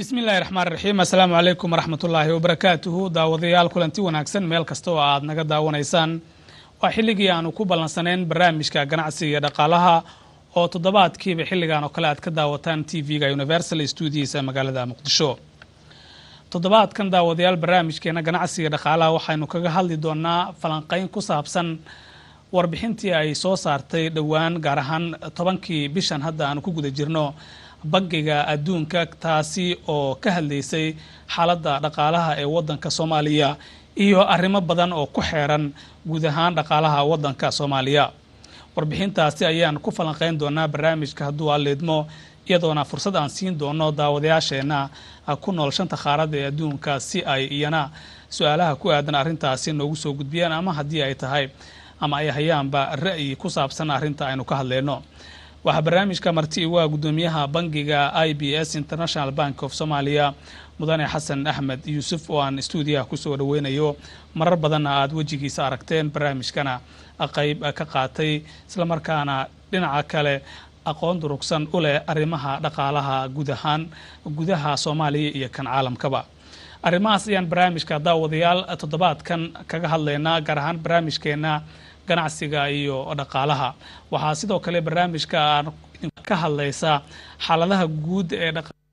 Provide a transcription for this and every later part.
bismillahi raxmaan raxiim assalaamu calaykum waraxmatullaahi wabarakaatuhu daawadayaal kulanti wanaagsan meel kasta oo aad naga daawanaysaan waa xilligii aanu ku ballansanayn barnaamijka ganacsiga iyo dhaqaalaha oo toddobaadkiiba xilligan oo kale aad ka daawataan t v-ga universal stuudiisa magaalada muqdisho toddobaadkan daawadayaal barnaamijkeena ganacsiga dhaqaalaha waxaynu kaga hadli doonaa falanqeyn ku saabsan warbixintii ay soo saartay dhowaan gaar ahaan tobankii bishan hadda aanu ku guda jirno bangiga adduunka taasi oo ka hadlaysay xaaladda dhaqaalaha ee waddanka soomaaliya iyo arrimo badan oo ku xeeran guud ahaan dhaqaalaha waddanka soomaaliya warbixintaasi ayaan ku falanqeyn doonaa barnaamijka hadduu aleedmo iyadoona fursad aan siin doono daawadayaasheenna ku nool shanta qaarada ee adduunka si ay iyana su-aalaha ku aadan arrintaasi noogu soo gudbiyaan ama haddii ay tahay ama ay hayaanba ra'yi ku saabsan arrinta aynu ka hadleyno waxaa barnaamijka marti waa guddoomiyaha bangiga i b s international bank of somalia mudane xasan axmed yuusuf oo aan stuudiyaha kusoo dhaweynayo marar badanna aada wejigiisa aragteen barnaamijkana qayb ka qaatay islamarkaana dhinaca kale aqoon durugsan u leh arrimaha dhaqaalaha guud ahaan gudaha soomaaliya iyo kan caalamkaba arrimahaas ayaan barnaamijka daawadayaal toddobaadkan kaga hadlaynaa gaar ahaan barnaamijkeena ganacsiga iyo dhaqaalaha waxaa sidoo kale barnaamijka aan ka hadlaysaa xaaladaha guud ee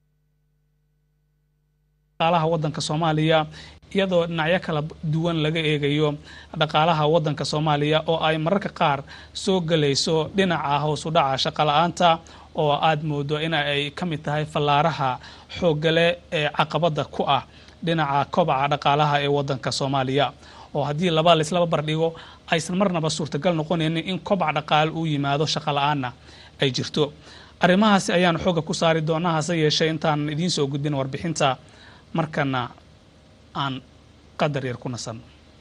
dhaqaalaha waddanka soomaaliya iyadoo dhinacyo kala duwan laga eegayo dhaqaalaha waddanka soomaaliya oo ay mararka qaar soo gelayso dhinaca hoosu dhaca shaqala-aanta oo aada moodo in ay ka mid tahay fallaaraha xooggale ee caqabadda ku ah dhinaca kobaca dhaqaalaha ee waddanka soomaaliya oo haddii laba laislaba bardhigo aysan marnaba suurtagal noqonaynin in kobac dhaqaale uu yimaado shaqo la-aanna ay jirto arrimahaasi ayaan xooga ku saari doonaa hase yeeshee intaan idiin soo gudbin warbixinta markana aan qadar yar ku nasan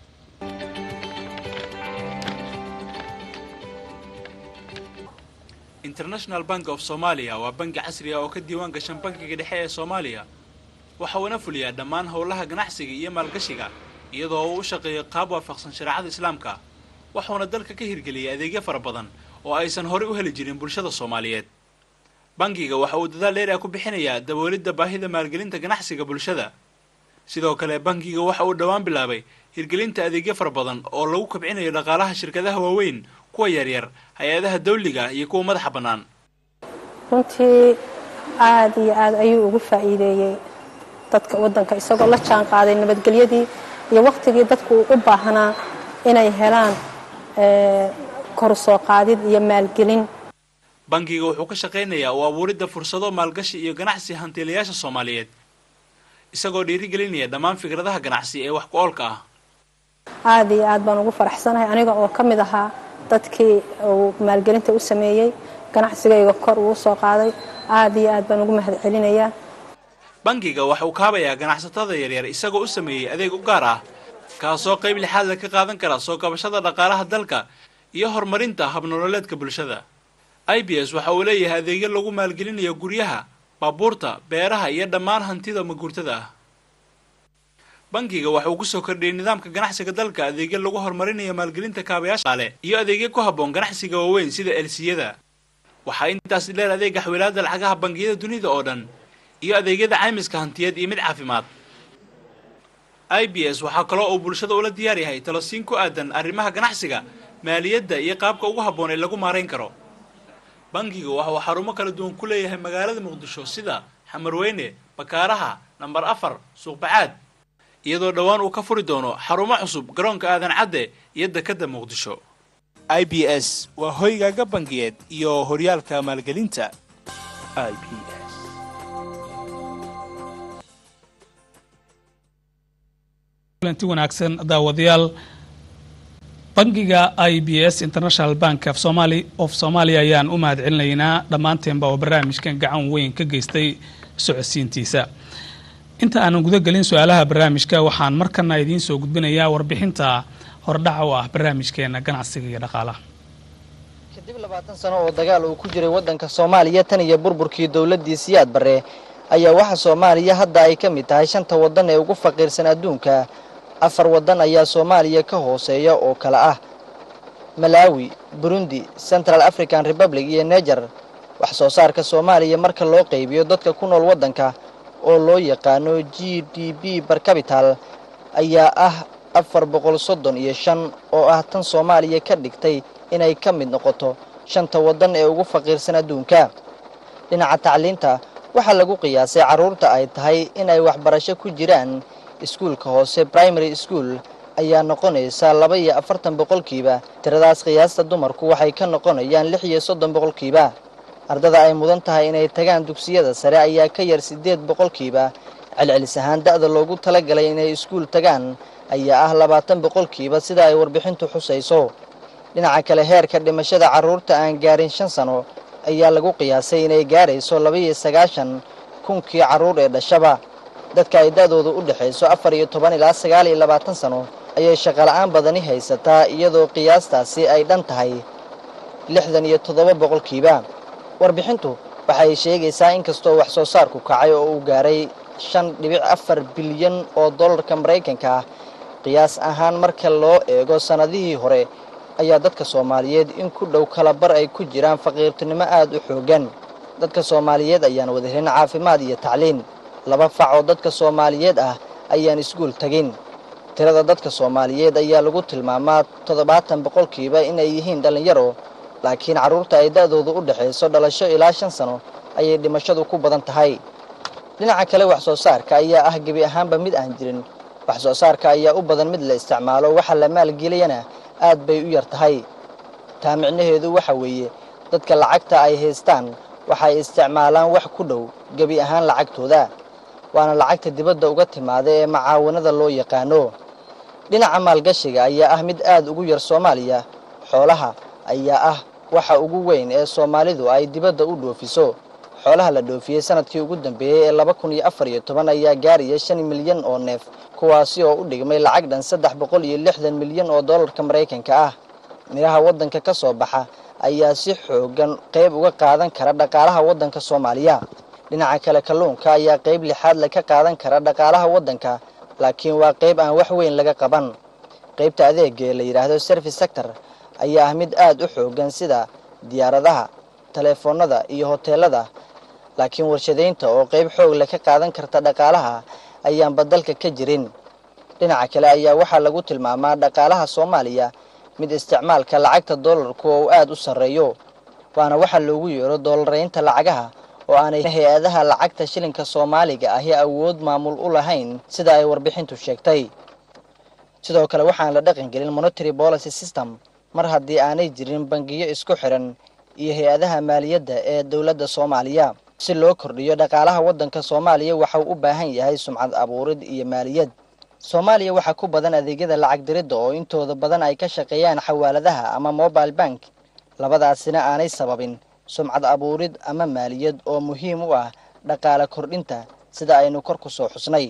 international bank of somalia waa bangi casri ah oo ka diiwaan gashan bankiga dhexe ee soomaaliya waxa uuna fuliyaa dhammaan howlaha ganacsiga iyo maalgashiga iyadoo uu u shaqeeyo qaab waafaqsan shareecada islaamka wuxuuna dalka ka hirgeliyay adeegyo fara badan oo aysan horey u heli jirin bulshada soomaaliyeed bangiga waxa uu dadaal dheer ah ku bixinayaa daboolidda baahida maalgelinta ganacsiga bulshada sidoo kale bangiga waxa uu dhowaan bilaabay hirgelinta adeegyo fara badan oo lagu kabcinayo dhaqaalaha shirkadaha waaweyn kuwa yaryar hay-adaha dawliga iyo kuwa madaxa bannaan runtii aada iyo aada ayuu ugu faa'iideeyey dadka waddanka isagoo la jaan qaaday nabadgelyadii iyo wakhtigii dadku u baahnaa inay helaan kor soo qaadid iyo maalgelin bangiga wuxuu ka shaqaynayaa u abuuridda fursado maalgashi iyo ganacsi hantiilayaasha soomaaliyeed isagoo dhiirigelinaya dhammaan fikradaha ganacsi ee wax ku oolka ah aada iyo aad baan ugu faraxsanahay aniga oo ka mid ahaa dadkii uu maalgelinta u sameeyey ganacsigayga kor uu soo qaaday aada iyo aad baan ugu mahad celinayaa bangiga waxa uu kaabayaa ganacsatada yaryar isagoo u sameeyey adeeg u gaar ah kaasoo qayb lixaadla ka qaadan kara soo kabashada dhaqaalaha dalka iyo horumarinta habnololeedka bulshada i b s waxa uu leeyahay adeegyo lagu maalgelinayo guryaha baabuurta beeraha iyo dhammaan hantida maguurtada ah bangiga waxa uu kusoo kordhiyey nidaamka ganacsiga dalka adeegyo lagu horumarinayo maalgelinta kaabayaasha ale iyo adeegyo ku habboon ganacsiga waaweyn sida elsiyada waxaa intaas dheer adeega xawilaada lacagaha bangiyada dunida oo dhan iyo adeegyada caymiska hantiyeed iyo mid caafimaad i b s waxaa kaloo uu bulshada ula diyaar yahay talosiin ku aadan arrimaha ganacsiga maaliyadda iyo qaabka ugu habboon ee lagu maarayn karo bangiga waxa uu xarumo kala duwan ku leeyahay magaalada muqdisho sida xamarweyne bakaaraha namber afar suuqbacaad iyadoo dhowaan uu ka furi doono xarumo cusub garoonka aadan cadde iyo dekadda muqdisho i b s waa hoygaaga bangiyeed iyo horyaalka maalgelinta i b s kulanti wanaagsan daawadayaal bangiga i b s international bank of somali of soomaaliya ayaan u mahad celinaynaa dhammaanteenba oo barnaamijkan gacan weyn ka geystay socodsiintiisa inta aanan guda gelin su-aalaha barnaamijka waxaan markana idiin soo gudbinayaa warbixinta hordhaca u ah barnaamijkeena ganacsiga iyo dhaqaalaha kadib labaatan sano oo dagaal uu ku jiray waddanka soomaaliya tan iyo burburkii dowladdii siyaad barre ayaa waxa soomaaliya hadda ay ka mid tahay shanta waddan ee ugu faqiirsan adduunka afar waddan ayaa soomaaliya ka hooseeya oo kale ah malaawi burundi central african republic iyo neger wax soo saarka soomaaliya marka loo qaybiyo dadka ku nool waddanka oo loo yaqaano g d b barcapital ayaa ah afar boqol soddon iyo shan oo ah tan soomaaliya ka dhigtay inay ka mid noqoto shanta waddan ee ugu faqiirsan adduunka dhinaca tacliinta waxaa lagu qiyaasay carruurta ay tahay inay waxbarasho ku jiraan iskuulka hoose primary school ayaa noqonaysa laba iyo afartan boqolkiiba tiradaas qiyaasta dumarku waxay ka noqonayaan lix iyo soddon boqolkiiba ardada ay mudan tahay inay tagaan dugsiyada sare ayaa ka yar siddeed boqolkiiba celcelis ahaan da'da loogu talagalay inay iskuul tagaan ayaa ah labaatan boqolkiiba sida ay warbixintu xusayso dhinaca kale heerka dhimashada carruurta aan gaarin shan sano ayaa lagu qiyaasay inay gaarayso laba-iyo sagaashan kunkii carruur ee dhashaba dadka ay da'dooda u dhexayso afar iyo toban ilaa sagaal iyo labaatan sano ayay shaqola'aan badani haysataa iyadoo qiyaastaasi ay dhan tahay lixdan iyo toddoba boqolkiiba warbixintu waxay sheegaysaa inkastoo wax soo saarku kacay oo uu gaaray shan dhibic afar bilyan oo dollarka maraykanka ah qiyaas ahaan marka loo eego sannadihii hore ayaa dadka soomaaliyeed in ku dhow kalabar ay ku jiraan faqiirtinimo aad u xooggan dadka soomaaliyeed ayaan wada helin caafimaad iyo tacliin laba fac oo dadka soomaaliyeed ah ayaan iskuul tegin tirada dadka soomaaliyeed ayaa lagu tilmaamaa toddobaatan boqolkiiba inay yihiin dhallinyaro laakiin carruurta ay da'doodu u dhexayso dhalasho ilaa shan sano ayay dhimashadu ku badan tahay dhinaca kale wax soo saarka ayaa ah gebi ahaanba mid aan jirin wax soo saarka ayaa u badan mid la isticmaalo waxa la maalgeliyana aad bay u yar tahay taa micnaheedu waxa weeye dadka lacagta ay haystaan waxay isticmaalaan wax ku dhow gebi ahaan lacagtooda waana lacagta dibadda uga timaada ee macaawanada loo yaqaano dhinaca maalgashiga ayaa ah mid aad ugu yar soomaaliya xoolaha ayaa ah waxa ugu weyn ee soomaalidu ay dibadda u dhoofiso xoolaha la dhoofiyey sanadkii ugu dambeeyey ee laba kun iyo afar iyo toban ayaa gaaraya shan milyan oo neef kuwaasi oo u dhigmay lacag dhan saddex boqol iyo lixdan milyan oo dollarka maraykanka ah midhaha waddanka ka soo baxa ayaa si xoogan qayb uga qaadan kara dhaqaalaha waddanka soomaaliya dhinaca kale kalluunka ayaa qayb lixaad le ka qaadan kara dhaqaalaha waddanka laakiin waa qayb aan wax weyn laga qaban qaybta adeega ee la yidhaahdo service sector ayaa ah mid aad u xoogan sida diyaaradaha teleefoonnada iyo hoteelada laakiin warshadaynta oo qayb xoog leh ka qaadan karta dhaqaalaha ayaanba dalka ka jirin dhinaca kale ayaa waxaa lagu tilmaamaa dhaqaalaha soomaaliya mid isticmaalka lacagta doolarku oo uu aad u sarreeyo waana waxaa loogu yeero doolaraynta lacagaha oo aanay hay-adaha lacagta shilinka soomaaliga ahi awood maamul u lahayn sida ay warbixintu sheegtay sidoo kale waxaan la dhaqan gelin monitary policy system mar haddii aanay jirin bangiyo isku xiran iyo hay-adaha maaliyadda ee dowladda soomaaliya si loo kordhiyo dhaqaalaha waddanka soomaaliya waxauu u baahan yahay sumcad abuurid iyo maaliyad soomaaliya waxaa ku badan adeegyada lacag diridda oo intooda badan ay ka shaqeeyaan xawaaladaha ama mobile bank labadaasina aanay sababin sumcad abuurid ama maaliyad oo muhiim u ah dhaqaale kordhinta sida aynu kor ku soo xusnay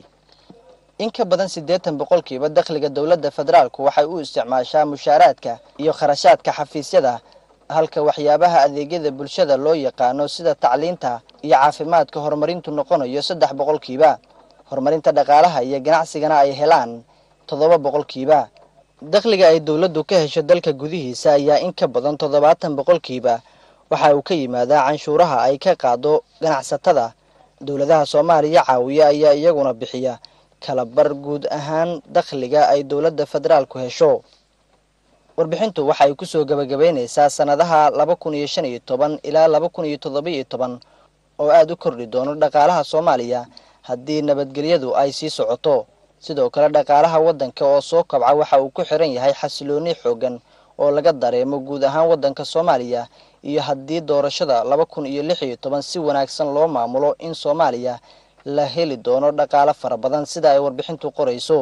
in ka badan siddeetan boqolkiiba dakhliga dowladda federaalku waxay u isticmaashaa mushaaraadka iyo kharashaadka xafiisyada halka waxyaabaha adeegyada bulshada loo yaqaano sida tacliinta iyo caafimaadka horumarintu noqonayo saddex boqolkiiba horumarinta dhaqaalaha iyo ganacsigana ay helaan toddoba boqolkiiba dakhliga ay dowladdu ka hesho dalka gudihiisa ayaa in ka badan toddobaatan boqolkiiba waxa uu ka yimaadaa canshuuraha ay ka qaado ganacsatada dowladaha soomaaliya caawiya ayaa iyaguna bixiya kalabar guud ahaan dakhliga ay dowladda federaalku hesho warbixintu waxay kusoo gabagabaynaysaa sannadaha laba kun iyo shan iyo toban ilaa laba kun iyo toddoba iyo toban oo aada u kordhi doono dhaqaalaha soomaaliya haddii nabadgelyadu ay sii socoto sidoo kale dhaqaalaha waddanka oo soo kabca waxa uu ku xiran yahay xasilooni xooggan oo laga dareemo guud ahaan waddanka soomaaliya iyo haddii doorashada laba kun iyo lix iyo toban si wanaagsan loo maamulo in soomaaliya la heli doono dhaqaalo fara badan sida ay warbixintu qorayso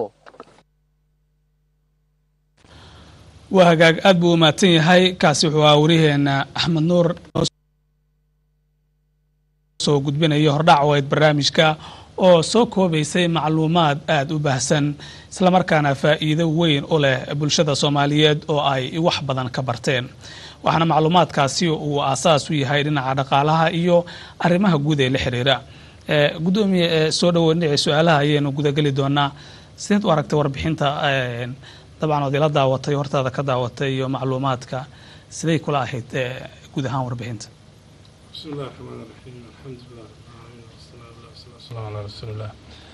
waa hagaag aad buu u mahadsan yahay kaasi wuxuu ahaa wariheena axmed nuur soo gudbinaya hordhac wayd barnaamijka oo soo koobaysay macluumaad aada u baahsan islamarkaana faa'iido weyn u leh bulshada soomaaliyeed oo ay wax badan ka barteen waxaana macluumaadkaasi uu aasaas u yahay dhinaca dhaqaalaha iyo arrimaha guud ee la xiriira gudoomiye soo dhawo dhinaci su-aalaha ayaynu gudageli doonaa sideed u aragtay warbixinta dabcan ood ila daawatay hortaada ka daawatay iyo macluumaadka siday kula ahayd guud ahaan warbixinta بسم الله الرحمن الرحيم الحمد لله رب العالمين والصلاة والسلام على wasalaamu calaa rasuulilah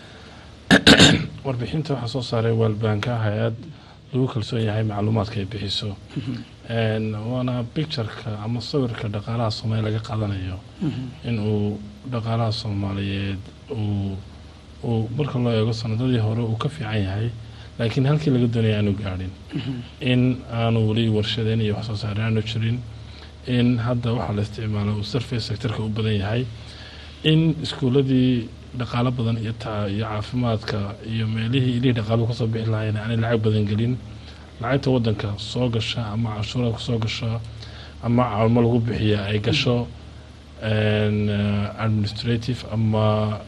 warbixinta waxaa soo saaray waalbaanka hay-ad lagu kalsoon yahay macluumaadka ay bixiso waana pictureka ama sawirka dhaqaalaha soomaaliya laga qaadanayo in uu dhaqaalaha soomaaliyeed uu uu marka loo eego sanadadii hore uu ka fiican yahay laakiin halkii laga doonaya aanu gaadhin in aanu weli warshadeen iyo wax soo saare aanu jirin in hadda waxaa la isticmaalo uu surface sectorka u badan yahay in iskuuladii dhaqaalo badan iyo ta iyo caafimaadka iyo meelihii ilihii dhaqaaluhu kasoo bixi lahayn aanay lacag badan gelin lacagta wadanka soo gasha ama cashuura kusoo gasho ama caalmo lagu bixiya ay gasho administrative ama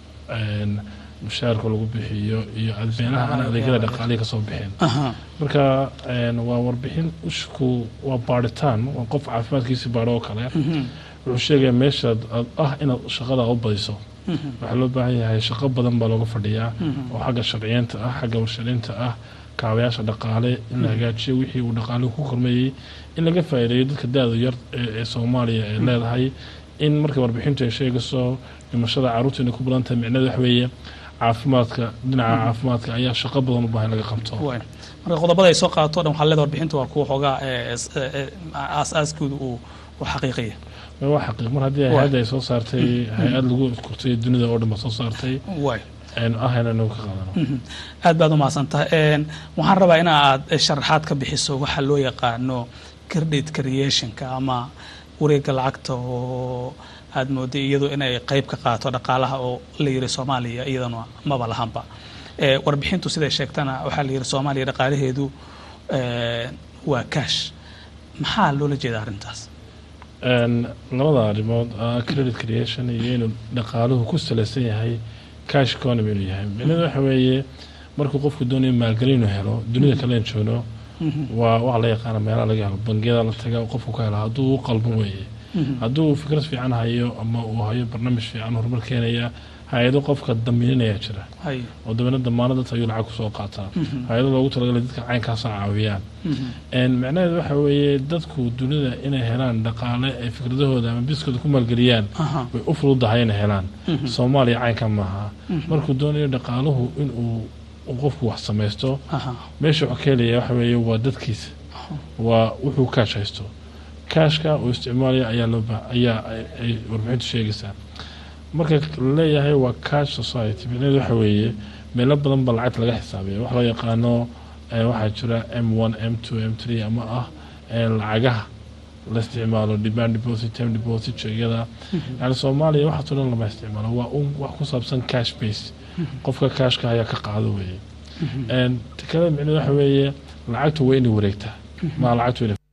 mushaarka lagu bixiyo iyo meelaha aan adeegyada dhaqaalihi kasoo bixin marka waa warbixin ushku waa baaritaan waa qof caafimaadkiisi baaro oo kale wuxuu sheegaya meesha ah inaad shaqada u badiso waxaa loo baahan yahay shaqo badan baa looga fadhiyaa oo xagga sharciyeynta ah xagga warshadeynta ah kaabayaasha dhaqaale in la hagaajiyo wixii uu dhaqaalihu ku kormeeyey in laga faa'iideeyo dadka da-da yar ee soomaaliya ay leedahay in marka warbixintu ay sheegayso dhimashada carruurta inay ku badan tahay micnada wax weeye caafimaadka dhinaca caafimaadka ayaa shaqo badan u baahan laga qabto marka qodobada ay soo qaato dhan waxaa leeda warbixinta waa kuwa xoogaa aas-aaskooda uu xaqiiqiya waa xaqiiq mar haddii hay-adda ay soo saartay hay-ad lagu kortay dunida oo dhan ba soo saartay ah inaynu ka qaadano aad baad u mahadsantahay waxaan rabaa in aad sharaxaad ka bixiso waxa loo yaqaano credit creationka ama wareega lacagta oo aad mooday iyadu inay qeyb ka qaato dhaqaalaha oo la yiri soomaaliya iyadana maba lahanba warbixintu siday sheegtana waxaa la yiri soomaaliya dhaqaalaheedu waa cash maxaa loola jeeda arrintaas labada arrimood credit creation iyo inuu dhaqaaluhu ku salaysan yahay cash economy inuu yahay micnada waxa weeye markuu qofku doonayo maalgelin inuu helo dunida kalen joogno waa waxa la yaqaana meelaha laga helo bangiyada la taga qofku ka helo hadduu u qalban weeye hadduu uu fikrad fiican hayo ama uu hayo barnaamij fiican horumar keenaya hay-ado qofka damiininayaa jira oo dabeena damaano dadka ayuu lacag kusoo qaataa hay-ado loogu talagalay dadka caynkaasa caawiyaan macnaheedu waxa weeye dadku dunida inay helaan dhaqaale ay fikradahooda ama biskooda ku maalgeliyaan way u fududahay inay helaan soomaaliya caynka maaha markuu doonayo dhaqaaluhu inuu qofku wax samaysto meesha wuxuu ka helaya waxa weeye waa dadkiisa waa wuxuu kaash haysto kaashka uu isticmaalaya ayaa loo ayaa ay warbixintu sheegaysaa marka laleeyahay waa cash society micnaheedu waxa weeye meelo badan ba lacagta laga xisaabiya wax loo yaqaano waxaa jira m one m two m three ama ah lacagaha la isticmaalo demand deposit time deposit sheegyada yani soomaaliya waxaasoo dhan lama isticmaalo waa un wax ku saabsan cash base qofka cashka ayaa ka qaado weeye tikada micnaheedu waxa weeye lacagtu waa inay wareegtaa maa lacagtu inay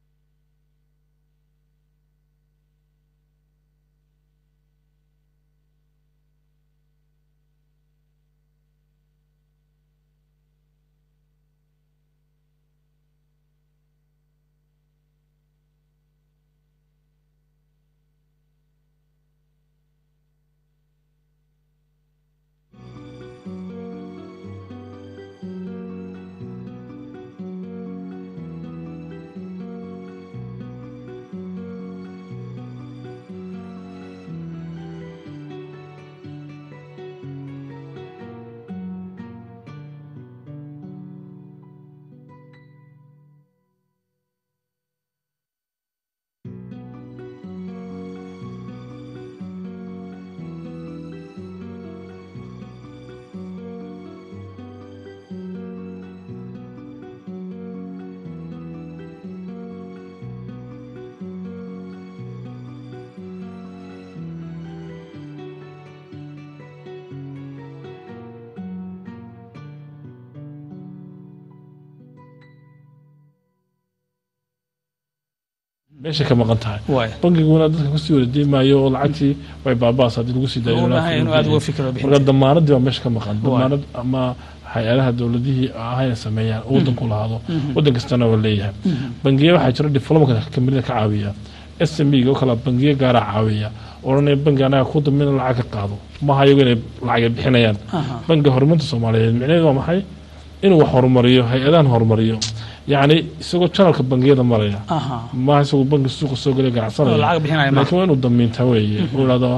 meesha ka maqan tahay bangiguna dadka kusii wareejin maayo oo lacagtii way baabaas haddii lagu sii daayomarka damaanadii baa meesha ka maqan damaanad ama hay-adaha dowladihii ahayna sameeyaan oo wadanku lahaado wadan kastana waa leeyahay bangiya waxaa jira diplomatka kamida ka caawiya s m b oo kale bangiyo gaaraa caawiya odhanaya bangi anaga ku dambina lacag ka qaado maha iyago inay lacag bixinayaan bangiga horumarinta soomaaliyeed micnaheedu waa maxay inuu wax horumariyo hay-adahan horumariyo yacni isagoo janalka bangiyada maraya maaha isagoo bangi suuqa soo gelay ganacsanaya laakiin waa inuu damiinta weeye uu ihahdo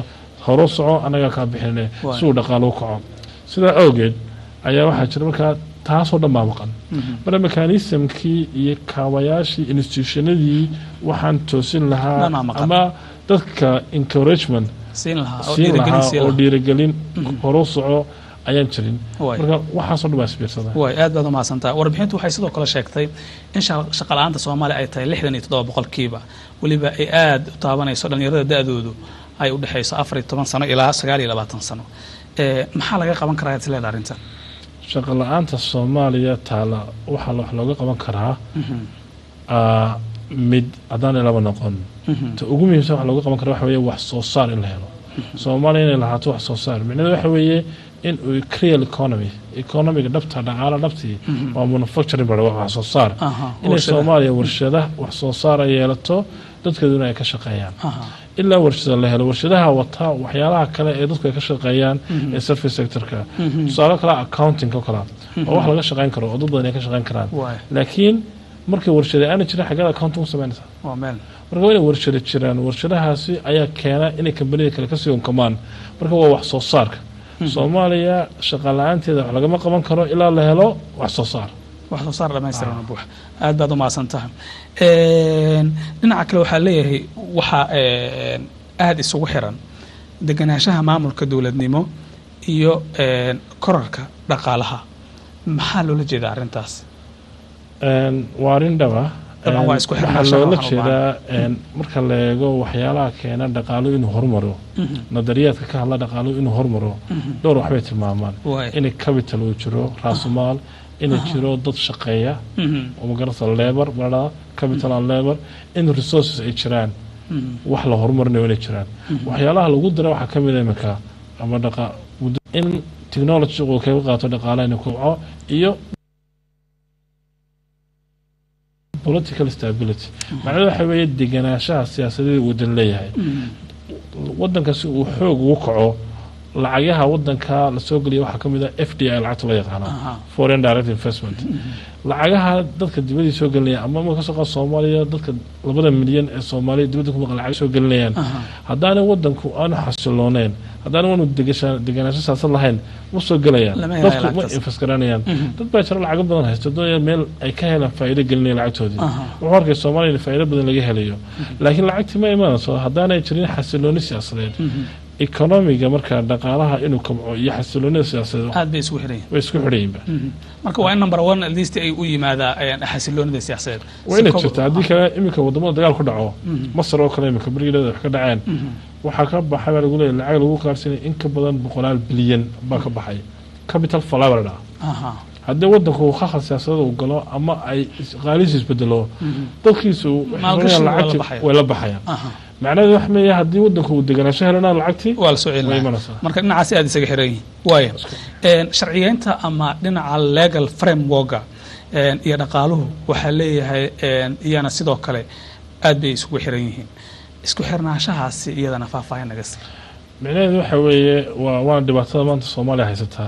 horu soco annagaa kaa bixinne Waay. si uu dhaqaalo u kaco sidaa awgeed ayaa waxaa jira markaa taasoo dhan baa maqan marka mekanismkii iyo kaabayaashii institutionadii waxaan toosin lahaa Dhanaa maqan. ama dadka encouragement siin lahaa oo siin dhiirigelin lahaa siin oo lahaa dhiirigelin horu soco ayaan jirin Waay. marka waxaasoo dhan baa isbiirsada way aad baad umahadsantaha warbixintu waxay sidoo kale sheegtay in sha- shaqa la-aanta soomaaliya ay tahay lixdan iyo toddoba boqolkiiba weliba ay aad u taabanayso dhallinyarada da-doodu ay u dhexayso afar iyo toban sano ilaa sagaal iyo labaatan sano Eh, maxaa laga qaban karaa is leeda arrintan shaqo la-aanta soomaaliya taala waxaa wax looga qaban karaa aa, mid haddaan laba noqon ta ugu muhiimsan wax looga qaban kara waxa weeye wax soo saar in la helo soomaaliya inay lahaato wax soo saar micnaheedu waxa weeye in uu real economy economiga dhabta dhaqaala dhabtii waa manufacturing bar wax soo saar Aha, inay warshadaha. soomaaliya warshada wax soo saar ay yeelato dadkeeduna ay ka shaqeeyaan Aha. ilaa warshada la helo warshadaha wataa waxyaalaha kale ee dadku ay ka shaqeeyaan ee service sectorka tusaale kale accounting oo kale oo wax laga shaqeyn karo oo dad badan ay ka shaqeyn karaan Waay. laakiin markay warshada aana jirin xaggeed accounting u samaynaysaa waa meel marka waa inay warshada jiraan warshadahaasi ayaa keena inay kambanida kale kasii unkamaan marka waa wax soo saarka soomaaliya shaqa la-aanteeda wax lagama qaban karo ilaa la helo wax soo saar wax soo saar dhamaystiran buux aad baad umahadsan tahay dhinaca kale waxaa leeyahay waxaa een, aad isugu xiran deganaanshaha maamulka dowladnimo iyo een, korarka dhaqaalaha maxaa loola jeedaa arrintaas Een, waa arrin dhaba Dabcan waa isku xirnaan waxaa shaqo loola waxaan u jeedaa een, marka la eego waxyaalaha keena dhaqaalo inuu hormaro nadariyaadka ka hadla dhaqaalo inuu hormaro dhowr waxbay tilmaamaan Waay. inay capital uu jiro raasumaal inay jiro dad shaqeeya oo magarasa labor maraa capital and labor in resources ay jiraan wax la horumarinayo inay jiraan waxyaalaha lagu dara waxaa ka mid a iminka ama dhaqa muddo- in technology uu kaga qaato dhaqaalaha inuu kobco iyo political stability macnaheedu waxa weeye deganaanshaha siyaasadeed uu wadan leeyahay wadanka si uu xoog ugu kaco lacagaha wadanka lasoo geliya waxaa ka mid a f d i lacagta loo yaqaano Aha. foreign direct investment lacagaha dadka dibadii soo gelinaya ama ma kasoo qaad soomaaliya dadka labada milyan ee soomaaliya dibadda ku maqan lacag soo gelinayaan haddaanay wadanku aanu xasilooneyn haddaanu aanu degasha- deganaansho siyaasad lahayn ma soo gelayaan Lama helayo dadku ma lacagtaas. invest garanayaan dad baa jira lacago badan haysto doonaya meel ay ka helaan faa'iido gelinaya lacagtoodii wuxuu arkay soomaaliya in faa'iido badan laga helayo laakiin lacagtii ma imaanayso haddaanay jirin xasilooni siyaasadeed economiga marka dhaqaalaha inuu kabco iyo xasiloonida siyaasadeed aad bay isugu xiran yihiin way isku xidhayiinba marka waa in number one at least ay u yimaadaa een, xasiloonida siyaasadeed waa inay jirta haddii kale iminka wadamada dagaal ku dhaco masar oo kale iminka berigeeda wax ka dhaceen waxaa ka baxay baa lagu leeyahay lacag lagu qaarsanay in ka badan boqolaal bilyan baa ka baxay capital flower dhaa Aha. haddii wadanku khakal siyaasadada uu galo ama ay is- qaalihiisa isbedelo dadkiisu waxay Maalgashigu waa la lacagtii baxaya. way la baxayaan Aha. macnaheedu wax meeya haddii wadanku uu deganaansho helana lacagtii waa la soo way celinaya imanaysaa marka dhinacaasi aad isaga xiran yihiin waaya Een, sharciyeynta ama dhinaca legal frameworka een, iyo dhaqaaluhu waxaa leeyahay een, iyana sidoo kale aad bay isugu xiran yihiin isku xirnaanshahaasi iyadana faahfaahin naga sii micnaheedu waxa weeye waa waana dhibaatada maanta soomaaliya haysataa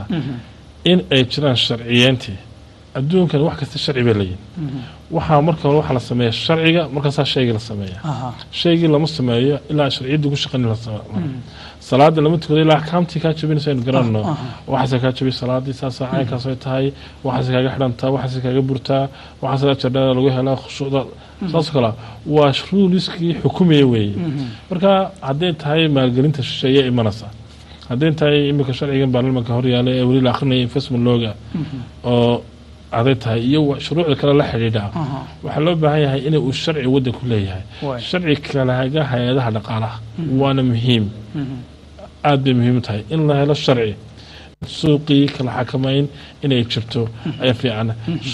in ay jiraan sharciyeyntii adduunkan wax kasta sharci bay leeyihin waxaa marka hore waxaa la sameeya sharciga markaasaa shaygii la sameeya Aha. shaygii lama sameeyo ilaa sharciyadda ku shaqayn la sameeyo salaada lama tukado ilaa axkaamtii kaa jabinaysa aynu garanno waxaase kaa jabi salaadii saasaa caynkaas ay tahay waxaase kaaga xidhantaa waxaase kaaga burtaa waxaase ajardhada lagu helaa khushuucda saasoo kale waa ruuliskii xukumaya weeye marka hadday tahay maalgelinta shisheeye imanaysa hadday tahay iminka sharcigan baarlamanka horyaala ee weli la akrinaya investment looga oo aday tahay iyo wa- shuruucda kale la xidhiidha waxaa loo baahan yahay inay uu sharci wadanku leeyahay Waay. sharci kalahaga hay-adaha dhaqaalaha waana muhiim aad bay muhiim u tahay in la helo sharci suuqii kala xakamayn inay jirto ayaa fiican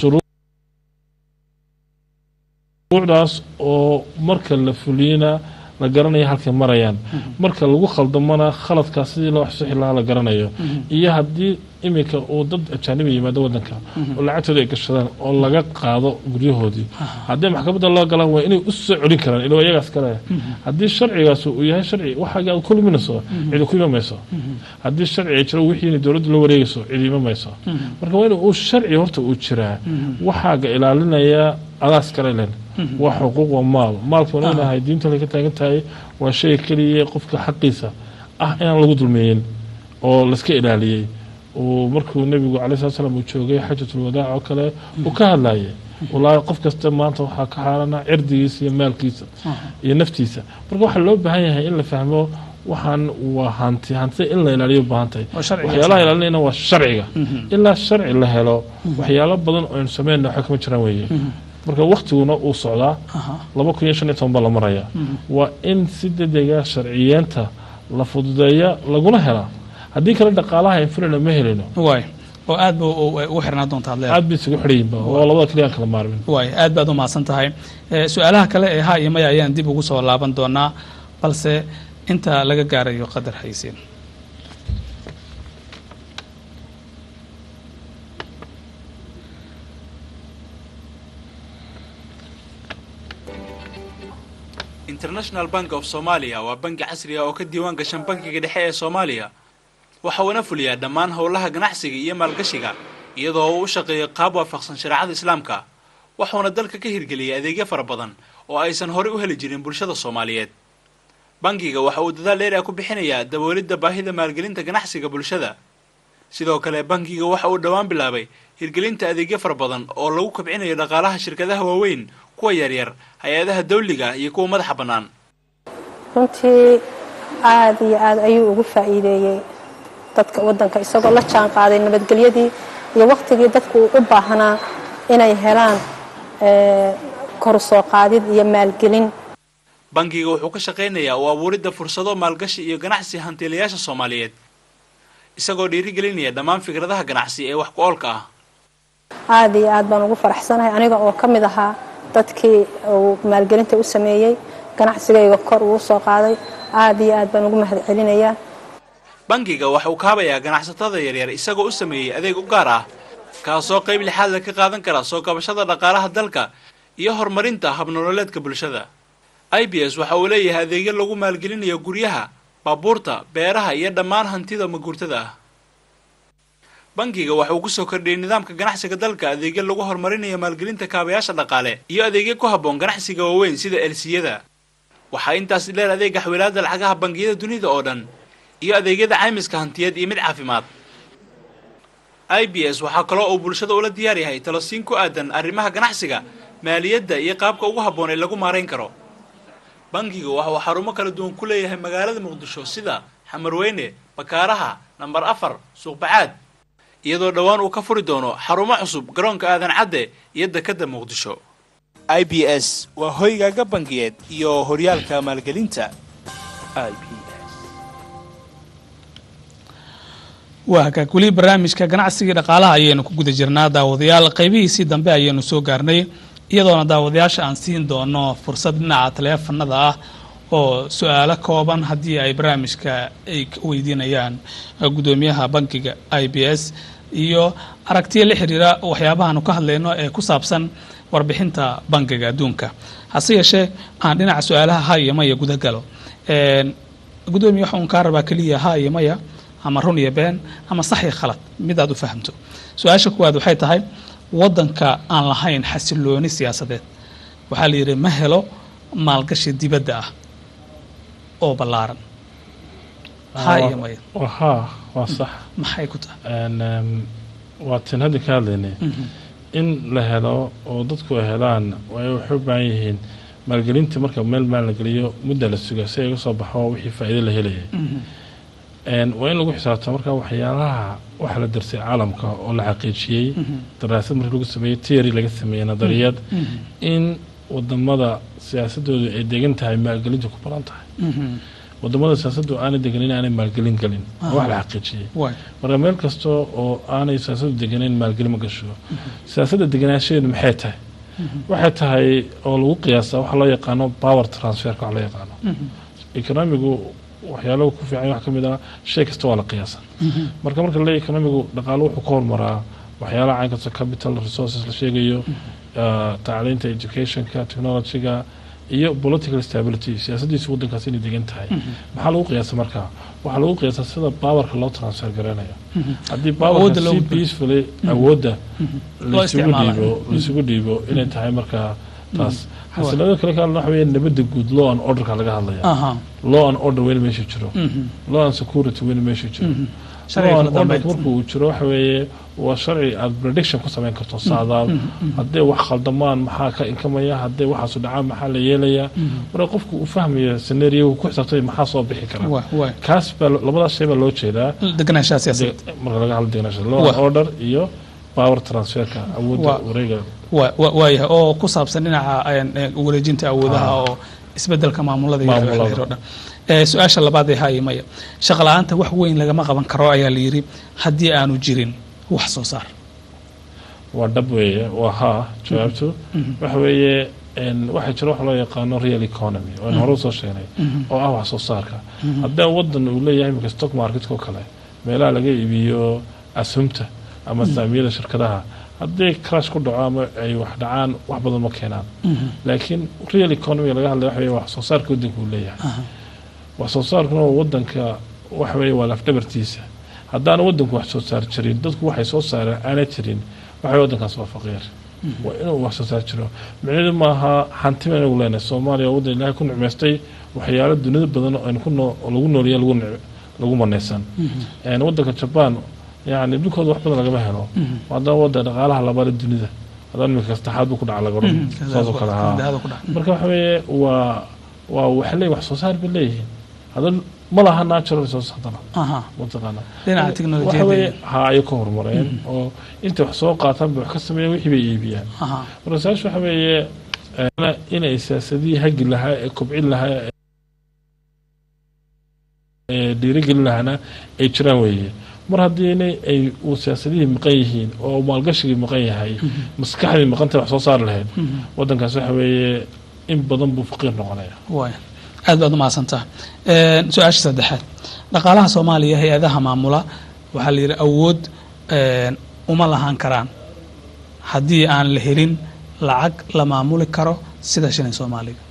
shuruucdaas oo marka la fuliyana la garanayo halkay marayaan marka lagu khaldamana khaladkaas sidii loo xusixi lahaa la garanayo iyo haddii iminka uu dad ajaaniba yimaado wadanka oo lacagtooda ay gashadaan oo laga qaado guryahoodii haddii maxkamadda loo galaan waa inay u soo celin karaan ilo iyagaas kale haddii sharcigaas uu yahay sharci waxaaga aad ku luminayso cidi ku imamayso haddii sharci ay jiro wixiina dowladda la wareegayso cidi imamayso marka waa in uu sharci horta uu jiraa waxaaga ilaalinaya adaas kale len waa xuquuq waa maal maalka waan ognahay diinta ka taagan tahay waa shay keliya qofka xaqiisa ah inaan lagu dulmeeyin oo layska ilaaliyey uu markuu nebigu calay slat slam uu joogay xajatul wadaac oo kale uu ka hadlayay wallaahi qof kasta maanta waxaa ka xaarana cirdigiisa iyo maalkiisa iyo naftiisa marka waxaa loo baahan yahay in la fahmo waxaan waa hanti hantida in la ilaaliyo baahan tahay Waa sharciga. waxyaalaha ilaalinayna waa sharciga ilaa sharci la helo waxyaalo badan oo aynu sameynna waxa kama jiraan weeye marka waktiguna uu socdaa laba kun iyo shan iyo toban baa la maraya waa in si dedega sharciyeenta la fududeeya laguna helaa haddii kale dhaqaalaha infilina ma helino waay oo aad ba u xirnaa doonta ad leedahay aad bay isugu xidhayinba oo labada kaliya aan kala maarmin waay aad baad u mahadsan tahay Eh, su-aalaha kale ee ha iyo maya ayaan dib ugu soo laaban doonaa balse inta laga gaarayo qadar haysiin international bank of somalia waa bangi casri ah oo ka diiwaan gashan bankiga dhexe ee soomaaliya waxa uuna fuliyaa dhammaan howlaha ganacsiga iyo maalgashiga iyadoo uu u shaqeeyo qaab waafaqsan shareecada islaamka wuxuuna dalka ka hirgeliyay adeegyo fara badan oo aysan horey u heli jirin bulshada soomaaliyeed bangiga waxa uu dadaal dheer ah ku bixinayaa daboolidda baahida maalgelinta ganacsiga bulshada sidoo kale bankiga waxa uu dhowaan bilaabay hirgelinta adeegyo fara badan oo lagu kobcinayo dhaqaalaha shirkadaha waaweyn kuwa yaryar hay-adaha dawliga iyo kuwa madaxa bannaan runtii aad iyo aad ayuu ugu faa'iideeyey dadka waddanka isagoo la jaan qaaday nabadgelyadii iyo wakhtigii dadku uu u baahnaa inay helaan eh, kor u soo qaadid iyo maalgelin bankiga wuxuu ka shaqaynayaa u abuuridda fursado maalgashi iyo ganacsi hantiilayaasha soomaaliyeed isagoo dhiirigelinaya dhammaan fikradaha ganacsi ee wax ku oolka ah aad iyo aad baan ugu faraxsanahay aniga oo ka mid ahaa dadkii uu maalgelinta u sameeyey ganacsigayga kor uu soo qaaday aad iyo aad baan ugu mahadcelinayaa bankiga waxa uu kaabayaa ganacsatada yaryar isagoo u sameeyey adeeg u gaar ah kaasoo qayb lixaad la ka qaadan kara soo kabashada dhaqaalaha dalka iyo horumarinta habnololeedka bulshada i b s waxa uu leeyahay adeegyo lagu maalgelinayo guryaha baabuurta beeraha iyo dhammaan hantida maguurtada ah bankiga waxa uu kusoo kordhiyey nidaamka ganacsiga dalka adeegyo lagu horumarinayo maalgelinta kaabayaasha dhaqaale iyo adeegyo ku habboon ganacsiga waaweyn sida elsiyada waxaa intaas dheer adeega xawilaada lacagaha bangiyada dunida oo dhan iyo adeegyada caymiska hantiyeed iyo mid caafimaad i b s waxaa kaloo uu bulshada ula diyaar yahay talosiin ku aadan arrimaha ganacsiga maaliyadda iyo qaabka ugu habboon ee lagu maarayn karo bankiga waxa uu xarumo kala duwan ku leeyahay magaalada muqdisho sida xamarweyne bakaaraha nambar afar suuqbacaad iyadoo dhowaan uu ka furi doono xarumo cusub garoonka aadan cadde iyo dekadda muqdisho i b s waa hoygaaga bangiyeed iyo horyaalka maalgelinta i b waa hagaag weli barnaamijka ganacsigii dhaqaalaha ayaynu ku guda jirnaa daawadayaal qaybihiisii dambe ayaynu soo gaarnay iyadoona daawadayaasha aan siin doono fursad dhinaca taleefanada ah oo su-aalo kooban haddii ay barnaamijka ay ka weydiinayaan guddoomiyaha bankiga i b s iyo aragtiyo la xiriira waxyaabahaanu ka hadlayno ee ku saabsan warbixinta bankiga adduunka hase yeeshee aan dhinaca su-aalaha ha iyo maya guda galo guddoomiya waxa uun kaa rabaa keliya ha iyo maya ama run iyo been ama sax iyo khalad mid aad u fahamto su-aasha kuwaad waxay tahay waddanka aan lahayn xasilooni siyaasadeed waxaa la yidhi ma helo maalgashi dibadda ah oo ballaaran ha iyo maya haa waa sax maxay ku tahay Een, eem, waa tin hadda ka hadlaynay in la helo oo dadku ay helaan way waxay u baahan yihiin maalgelinta marka meel maal la geliyo mudda la suga si ay uga soo baxo wixii faa'iido la helayay Een, waa in lagu xisaabtamo marka waxyaalaha waxa la darsay caalamka oo la xaqiijiyey daraasad markii lagu sameeyey theory laga sameeyey nadariyad in wadamada siyaasadoodu ay degan tahay maalgelintu ku badan tahay wadamada siyaasaddu aanay deganin aanay maalgelin gelin waa wax la xaqiijiyey waay marka meel kasta oo aanay siyaasadu deganeyn maalgelin ma gasho siyaasadda deganaanshadeedu maxay tahay waxay tahay oo lagu qiyaasaa waxa loo yaqaano power transferka wax loo yaqaano economigu waxyaalaha ku fiican wax ka mid ah shay kasta waa la qiyaasa marka marka le economigu dhaqaalo wuxuu ka hormaraa waxyaalaha cayn kasta capital resources la sheegayo ah, tacliinta educationka technologyga iyo political stability siyaasadiisu waddankaas inay degan tahay maxaa lagu qiyaasa markaa waxaa lagu qiyaasa sida powerka loo transfer garanayo haddii Awoodda powerka loo si gudbo. peacefully awoodda Loo laisugu isticmaalayo. dhiibo laisugu dhiibo inay tahay markaa taas xasiloonida kale ka hadla waxa weeye nabadda guud law and orderka laga hadlaya aha law and order weyna meesha jiro mhm, law and security weyna meesha jiro sharciga law kala and order dambeyd marka uu jiro waxa weeye waa sharci aad prediction ku samayn karto saadaal hadday wax khaldamaan maxaa ka inkamaya hadday waxaasu dhacaan maxaa la yeelayaa marka qofku uu fahmayo scenario ku xisaabtay maxaa soo bixi kara waa waa kaas baa labadaas shay baa loo jeedaa deganaanshaha siyaasadeed de- marka laga hadlo degenaansha law Wa- and order iyo power transferka awoodda Wa- wareega waa waa- waayahay oo ku saabsan dhinaca een, een, wareejinta awoodaha Ah. oo isbedelka maamulada iyo Maamulada. xeer oo dhan Ee, su-aasha labaad ee haye maya shaqa la-aanta wax weyn lagama qaban karo ayaa la yidhi haddii aanu jirin wax soo saar waa dhab weeye waa haa jawaabtu waxa weeye een, waxaa jira wax loo yaqaano real economy oo aan hore usoo sheegnay oo ah wax soo saarka haddii wadan uu leeyahay imika stock marketka oo kale meelaha laga iibiyo asumta ama saamiyada shirkadaha haddii crash ku dhaco ama ay wax dhacaan wax badan ma keenaan laakiin real economy laga hadlaya waxa weeye wax soo saarka wadanka uu leeyahay wax soo saarkuna wadanka waxa weeye waa lafdhabartiisa haddaana wadanku wax soo saar jirin dadku waxay soo saareen aana jirin waxa weye wadankaas waa faqiir waa inuu wax soo saar jiro micnaheedu maaha hanti baan inagu leenahay soomaaliya waa wadan ilaahay ku nicmaystay waxyaalo dunida badan oo aynu ku noo oo lagu nooliya lagu nic- lagu manaysan Een, wadanka jaban yani dhulkooda wax badan lagama helo haddana wadan dhaqaalaha labaad dunida haddana iminka saddexaad buu ku dhaca laga odhan saasoo kale haa Dahada ku dhac. marka waxa weeye waa waa waxay leeyihin wax soo saar bay leeyihiin haddana ma laha natural resources haddana aha mataqaana dhinaca waxa teknolojiyadda weeye iyo- ha ay ka horumareen oo intay wax soo qaataan bay wax ka sameeyeen wixii bay iibiyaan aha marka saas waxa weeye eh, inay siyaasadihii hagi lahaa ee kobcin lahaa ee dhiirigelin lahaana ay jiraan weeye mar haddii inay ay uu siyaasadihii maqan yihiin oo maalgashigii maqan yahay maskaxdii maqantay wax soo saari lahayd wadankaas waxa weeye in badan buu faqiir noqonaya waaya aad baad umahadsantaha Een, su-aasha saddexaad dhaqaalaha soomaaliya hay-adaha maamula waxaa la yidhi awood een, uma lahaan karaan haddii aan la helin lacag la maamuli karo sida shilin soomaaliga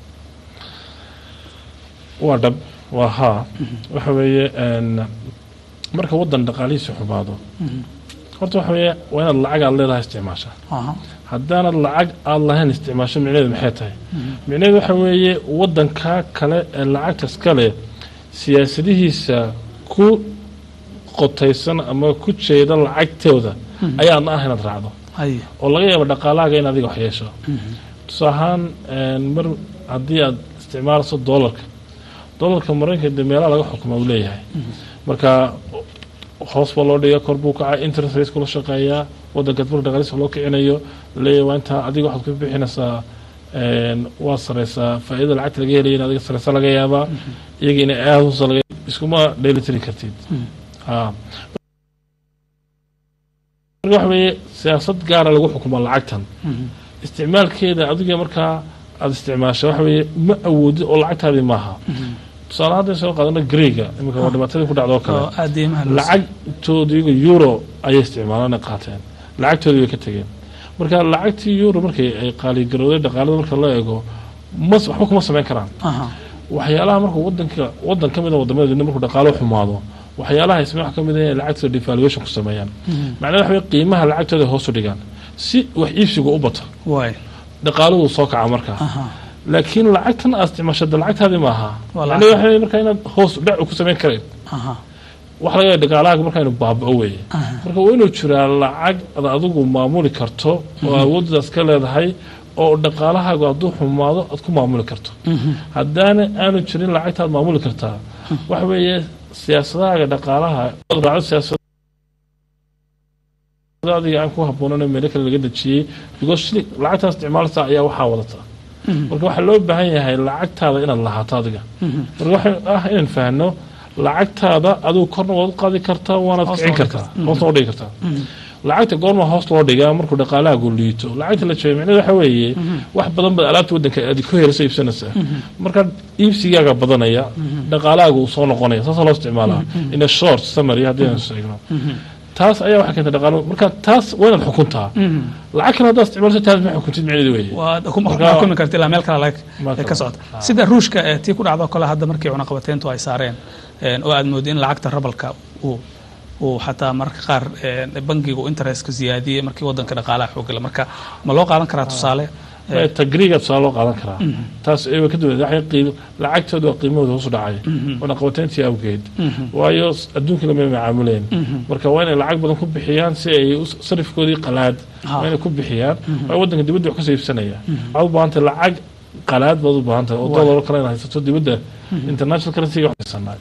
waa dhab waa haa waxa weeye een, marka wadan dhaqaalihiisa xumaado horta waxa weeye waa inaad lacag aad leedahay isticmaasha aha haddaanad lacag aada lahayn isticmaasho micnaheedu maxay tahay micnaheedu waxa weeye wadanka kale ee lacagtas kale siyaasadihiisa ku qotaysan ama ku jeeda lacagtooda ayaadna ah inaad raacdo haye oo laga yaabo dhaqaalahaaga in adiga wax yeesho tusaale ahaan een, mar haddii aad isticmaalayso doolarka doolarka maraykanka dee meelaha laga xukuma uu leeyahay marka hoos baa loo dhiga kor buu kacay interest rate kula shaqeeyaa wadanka marka dhaqaalihiisa loo kicinayo leeyahay waa intaa adiga waxaad ku bixinaysaa een, waa sareysaa faa'iidada lacagta laga helaya in adiga sareysa laga yaabaa iyaga inay aada hoos laga iskuma dheelitiri kartid ha marka waxa weeye siyaasad gaara lagu xukuma lacagtan isticmaalkeeda adiga markaa aada isticmaasha waxa weeye ma awoodid oo lacagtaadii maaha tusaale hadda soo qaadano greega iminka waa dhibaatadii ku dhacdo oo kale oo aad deymaha loo lacagtoodiiga euro ayay isticmaalaan ay qaateen lacagtoodii bay ka tegeen marka lacagtii euro markay ay qaaligarowday dhaqaalada marka loo eego mas waxba kuma samayn karaan aha waxyaalaha markuu wadanka wadan ka mid a wadamada dunida markuu dhaqaalo xumaado waxyaalaha ay sameyn wax ka mid ah inay lacagtooda devaluation ku sameeyaan macnaheed waxa weye qiimaha lacagtooda ay hoos u dhigaan si wax iibsiga u bata waaya dhaqaaluhu soo kaca markaa aha laakiin lacagtan aad isticmaashada lacagtaadii maaha Waa macnaheed waxa weye markaa inaad hoos dhac ku samayn karayn aha wax laga yaaba dhaqaalahaaga markaa inuu baaba'o weeye marka waa inuu jiraa lacag ad adigu maamuli karto oo awooddaas ka leedahay oo dhaqaalahaagu hadduu xumaado aad ku maamuli karto haddaana aanu jirin lacagta aad maamuli kartaa waxa weeye siyaasadahaaga dhaqaalaha aad raacdo siyaasada adiga aan ku habboonan meelo kale laga dejiyey because shili lacagtaas isticmaalta ayaa waxaa wadata marka waxaa loo baahan yahay lacagtaada inaad lahaato adiga marka waxa ah inaan fahno lacagtaada adigu korna waad u qaadi kartaa waanaad Hoosna kicin u dhigi kartaa hoosna u dhigi kartaa lacagta goorma hoos loo dhigaa markuu dhaqaalahaagu liito lacagta la jeeyo micnaheedu waxa weeye wax badan baad alaabta wadanka aad ku helayso iibsanaysaa marka iibsigaaga badanaya dhaqaalahaagu uu soo noqonaya saasaa loo isticmaalaa in a short summary haddii aan sheegno taas ayaa waxay keentay dhaqaalo marka taas waa inaad xukuntaa lacag kale haddaad isticmaalso taas ma xukuntid micnaheedu weeye waad ku Marka- xukumi karta ilaa meel kale lag- Meel ka kale. socota Ah. sida ruushka ee tii ku dhacdo kale hadda markii cunaqabateentu ay saareen een, oo aad moodo in lacagta rabalka uu uu xataa mararka qaar een, bangiga uu interestka ziyaadiyey markii wadanka dhaqaalaha xoogala marka ma loo qaadan karaa tusaale tagriga tusaale loo qaadan karaa taas ay ka duwan waxay qiim lacagtooda waa qiimahooda hoos u dhacay wana qabateyntii awgeed waayo adduunka lama macaamuleen marka waa inay lacag badan ku bixiyaan si ay sarifkoodii qalaad waa inay ku bixiyaan waa waddanka dibadda wax kasoo iibsanaya waxaad u baahantay lacag qalaad baad u baahan tahay oo dollar kale inaad haysato dibadda international currency wax haysanaa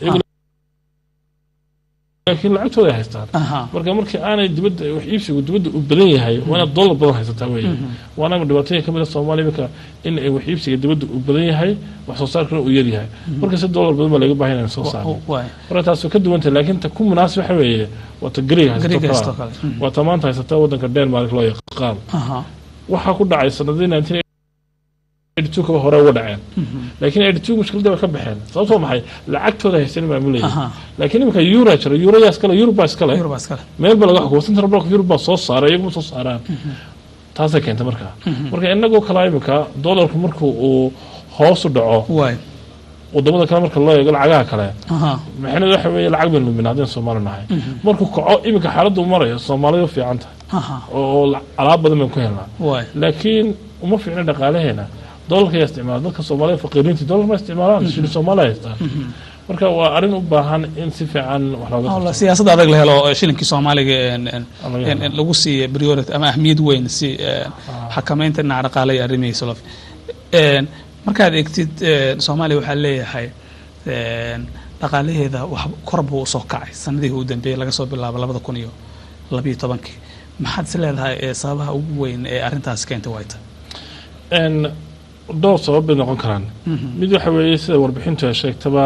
laakiin lacagtooda ay haystaan marka markii aanay dibadda wax iibsigu dibadda u badan yahay waa inaad dollar badan haysataa weeye waana dhibaatooyin kamid a soomaaliya iminka in ay wax iibsiga dibadda u badan yahay wax soo saarkana uu yar yahay marka si dollar badan baa laga baahan inaan soo saarno marka taas waa ka duwantay laakiin ta ku munaasib waxa weeye waa ta gariga haysato kala waa ta maanta haysataa waddanka denmark loo yaqaan waxaa ku dhacay sanadii nineteen kaba hore uga dhaceen laakiin eighty mushkilada way ka baxeen sababtoo maxay lacagtooda haysan maamulayay laakiin iminka euro jira euroyaa iskale eurobaa iskale meel ba laga xukumo central bank europe baa soo saaray iyaguma soo saaraan taasay keentay markaa marka inagoo kalaa iminka dollarku markuu uu hoos u dhaco wadamada kale marka loo eego lacagaha kale maxaynad waxa weeye lacag baynu lumin haddaynu soomaali nahay markuu kaco iminka xaaladdu marayo soomaalida u fiican tahay oo alaab badan baynu ku helnaa laakiin uma fiicna dhaqaalaheena dolarka ayaa isticmaala dadka soomaalida faqiiriinta dolar ma isticmaalaan shilin soomaaliya haystaan marka waa arrin u baahan in si fiican wax looga siyaasad adag la helo shilinkii soomaaliga lagu siiya priority ama ahmiyad weyn si xakameynta dhinaca dhaqaale iyo arrimihiisa loo markaad eegtid soomaaliya waxaa leeyahay dhaqaalaheeda wax kor buu usoo kacay sanadihii u dambeeyey laga soo bilaabo labada kun iyo labiyo tobankii maxaad is leedahay sababaha ugu weyn ee arrintaas keentay wayta dhowr sabab bay noqon karaan mid waxa weeye sida warbixintu ay sheegtaba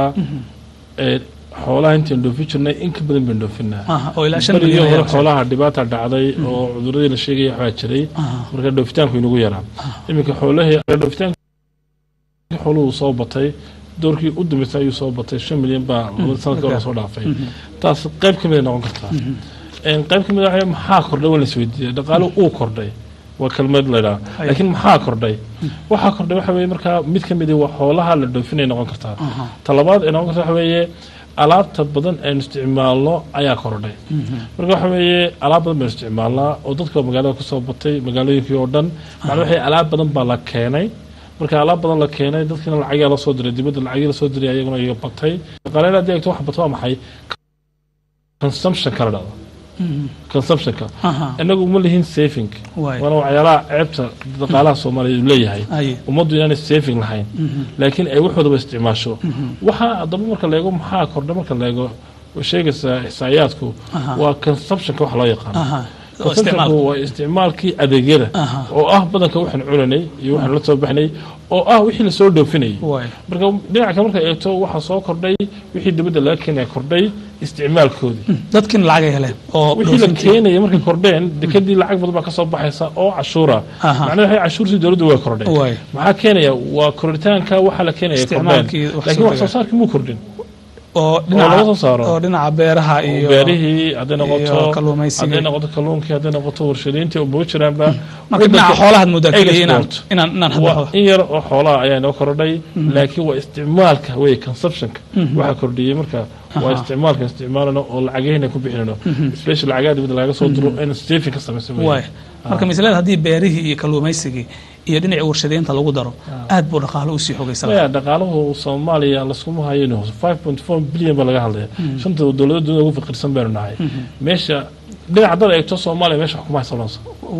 xoolaha intayn dhoofin jirnay in ka badan bayn dhoofinaa beriyo hore xoolaha dhibaata dhacday oo cuduradii la sheegaya waxbaa jiray marka dhoofitaanku inagu yaraa iminka xoolahii dhoofitaanka xooluhu soo batay doorkii u dambeysay ayuu soo batay shan milyan baa labada sanadka hore soo dhaafay taas qayb ka mid ay noqon kartaa qayb ka mid waxa maxaa kordhay waa la isweydiiyay dhaqaaluhu uu kordhay waa kelmad laydhaha laakiin maxaa kordhay waxaa kordhay waxa weye markaa mid ka midi waa xoolaha la dhoofinay noqon kartaa talabaad ay noqon karta waxa weeye alaabta badan aynu isticmaalno ayaa kordhay marka waxa weeye alaab badan baynu isticmaalnaa oo dadka magaalada kusoo batay magaalooyinkii oo dhan macna waxay alaab badan baa la keenay marka alaab badan la keenay dadkiina lacagaa la soo diray dibadda lacagii la soo diray ayaguna iga batay dhaqaaleyn haddii egto wax bato waa maxay consumption kala dhacdo consumptionka inagu uma lihin saving waana waxyaalaha ceebta dhaqaalaha soomaaliya uu leeyahay ummaddu inaanay saving lahayn laakiin ay waxoodaba isticmaasho waxaa haddaba marka la eego maxaa kordha marka la eego sheegaysaa ixsaayaadku waa consumptionka wax loo yaqaano consumptionku waa isticmaalkii adeegyada oo ah badanka waxaan cunanay iyo waxaan la soo baxnay oo ah wixii lasoo dhoofinayay marka dhinaca kale marka eegto waxaa soo kordhay wixii dibadda laga keenaya kordhay isticmaalkoodii dadkiina lacag ay heleen oo wixii la keenaya markay kordheen dekadii lacag badan baa kasoo baxaysa oo cashuura macnaha waxay cashuurtii dowladdu way kordheen maxaa keenaya waa koritaanka waxaa la keenaya kordheen laakiin wax soo saarkii muu kordhin oo oo dhinaca beeraha iyo beerihii hadday noqoto hadday noqoto kalluunkii hadday noqoto warshadayntii oo buga jiraanba marka dhinaca xoolahaad moodaa keliya inaan inaan inaan waa in yar oo xoolaha ayaa inoo kordhay laakiin waa isticmaalka wey consumptionka waxaa kordhiyey marka waa isticmaalka isticmaalano oo lacagahina ku bixinano special lacagaha dibadda laga soo diro in saving ka samaysan waay marka mislada haddii beerihii iyo kalluumaysigii iyo dhinacii warshadaynta lagu daro aad buu dhaqaalo usii xogaysanaya dhaqaaluhu soomaaliya laskuma hayno five point four billion baa laga hadlaya shanta dowlada dunida ugu faqiirsan baynu nahay meesha dhinac haddaad eegto soomaaliya meesha wax kuma haysanayso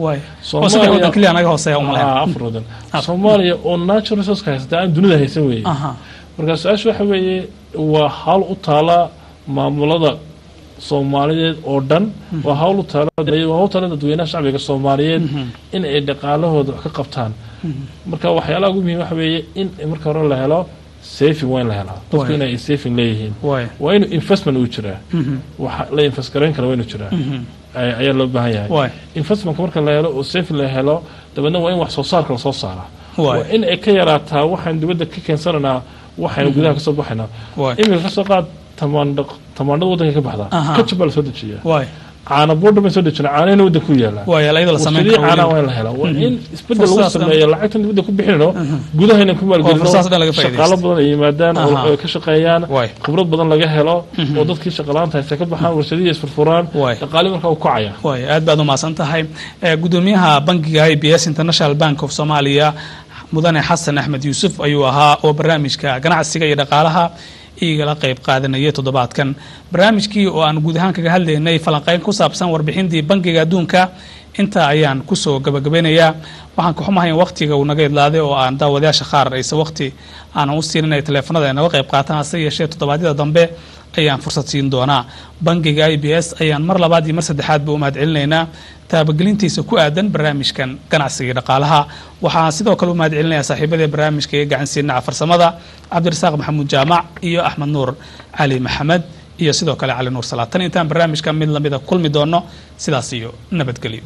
afar wadan soomaaliya oo natural resource haysata aan dunida haysan weeye marka su-aasha waxa weeye waa hawl u taala maamulada soomaaliyeed oo dhan waa hawl u taala hawl taala dadweynaha shacbiga soomaaliyeed in ay dhaqaalahooda wax ka qabtaan marka waxyaalaha ugu muhiim waxa weeye in marka hore la helo saving waa in la helaa dadku in ay saving leeyihiin waa inuu investment uu jiraa wax la invest garayn kara waa inuu jiraa ayaa loo baahan yahay investmentka marka la helo oo saving la helo dabeedna waa in wax soo saarka lasoo saaraa waa in ay ka yaraataa waxaan dibadda ka keensananaa waxaynu gudaha kasoo baxaynaa iminka kasoo qaad tamaandhada waddanka ka baxdaa kajab baa lasoo dejiyaa caana boodha baan soo dejina caanahina wadda ku yaalaa waa yaala iyadoo la samayn warshadihii karo caanaha weliba. waa in la helaa waa in isbedel lagu Fursadaas dhan- sameeyo lacagtan dibadda ku bixinayno gudaha inaan ku maalgelino fursadaas dhan laga faa'iidaysto. shaqaalo badan ay yimaadaan oo Aha. ay ka shaqeeyaan Waay. khibrad badan laga helo oo dadkii shaqalaanta haysta ka baxaan warshadihii isfurfuraan Waay. dhaqaali markaa u kacaya waay aad baad u mahadsan tahay Eh, gudoomiyaha bankiga i b s international bank of somalia mudane xasan axmed yuusuf ayuu ahaa oo barnaamijka ganacsiga iyo dhaqaalaha igala qayb qaadanayay toddobaadkan barnaamijkii oo aan guud ahaan kaga hadlaynay falanqeyn ku saabsan warbixintii bankiga adduunka intaa ayaan kusoo gabagabeynayaa waxaan ka xumahay in waqtiga uu naga idlaaday oo aan daawadayaasha qaar aysan waqti aanan u siin inay taleefanada ay naga qayb qaataan hase yeeshee toddobaadyada dambe ayaan fursad siin doonaa bankiga i b s ayaan mar labaad iyo mar saddexaadba u mahad celinaynaa taabagelintiisa ku aadan barnaamijkan ganacsiga iyo dhaqaalaha waxaan sidoo kale u mahad celinayaa saaxiibadii barnaamijka ee gacansiinaca farsamada cabdirasaaq maxamuud jaamac iyo axmed nuur cali maxamed iyo sidoo kale cali nuur salaad tan intaan barnaamijka mid lamida kulmi doono sidaas iyo nabadgelyo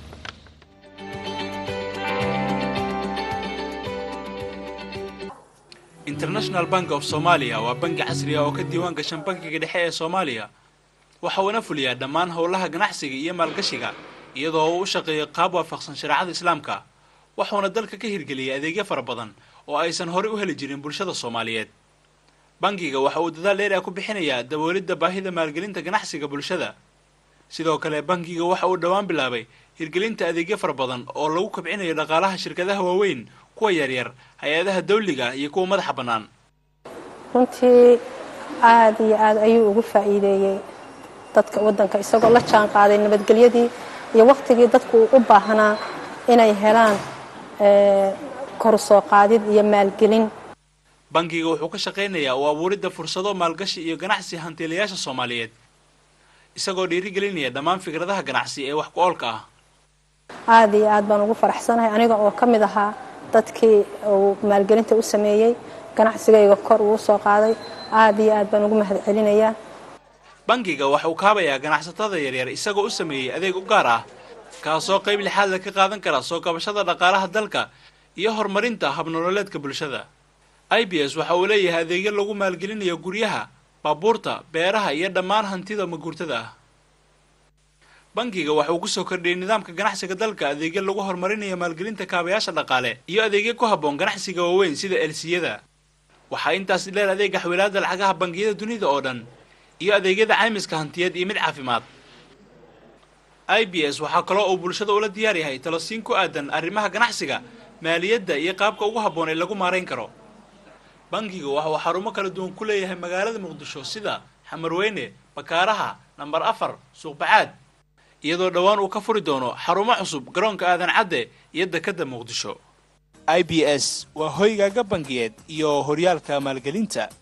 international bank of somalia waa bangi casri ah oo ka diiwaan gashan bankiga dhexe ee soomaaliya waxa uuna fuliyaa dhammaan howlaha ganacsiga iyo maalgashiga iyadoo uu u shaqeeyo qaab waafaqsan shareecada islaamka wuxuuna dalka ka hirgeliyay adeegyo fara badan oo aysan horey u heli jirin bulshada soomaaliyeed bangiga waxa uu dadaal dheer ah ku bixinayaa daboolidda baahida maalgelinta ganacsiga bulshada sidoo kale bangiga waxa uu dhowaan bilaabay hirgelinta adeegyo fara badan oo lagu kabcinayo dhaqaalaha shirkadaha waaweyn kuwa yaryar hay-adaha dawliga iyo kuwa madaxa bannaan runtii aad iyo aad ayuu ugu faa'iideeyey dadka waddanka isagoo la jaan qaaday nabadgelyadii iyo wakhtigii dadku u baahnaa inay helaan eh, kor u soo qaadid iyo maalgelin bangiga wuxuu ka shaqaynayaa u abuuridda fursado maalgashi iyo ganacsi hantiilayaasha soomaaliyeed isagoo dhiirigelinaya dhammaan fikradaha ganacsi ee wax ku oolka ah aad iyo aad baan ugu faraxsanahay aniga oo ka mid ahaa dadkii uu maalgelinta u sameeyey ganacsigayga kor uu soo qaaday aad iyo aad baan ugu mahad celinayaa bangiga waxa uu kaabayaa ganacsatada yaryar isagoo u sameeyey adeeg u gaar ah kaasoo qayb lixaadla ka qaadan kara soo kabashada dhaqaalaha dalka iyo horumarinta habnololeedka bulshada i b s waxa uu leeyahay adeegyo lagu maalgelinayo guryaha baabuurta beeraha iyo dhammaan hantida maguurtada ah bangiga waxa uu kusoo kordhiyey nidaamka ganacsiga dalka adeegyo lagu horumarinayo maalgelinta kaabayaasha dhaqaale iyo adeegyo ku habboon ganacsiga waaweyn sida elsiyada waxaa intaas dheer adeega xawilaada lacagaha bangiyada dunida oo dhan iyo adeegyada caymiska hantiyeed iyo mid caafimaad i b s waxaa kaloo uu bulshada ula diyaar yahay talosiin ku aadan arrimaha ganacsiga maaliyadda iyo qaabka ugu habboon ee lagu maarayn karo bangiga waxa uu xarumo kala duwan ku leeyahay magaalada muqdisho sida xamarweyne bakaaraha nambar afar suuqbacaad iyadoo dhowaan uu ka furi doono xarumo cusub garoonka aadan cadde iyo dekadda muqdisho i b s waa hoygaaga bangiyeed iyo horyaalka maalgelinta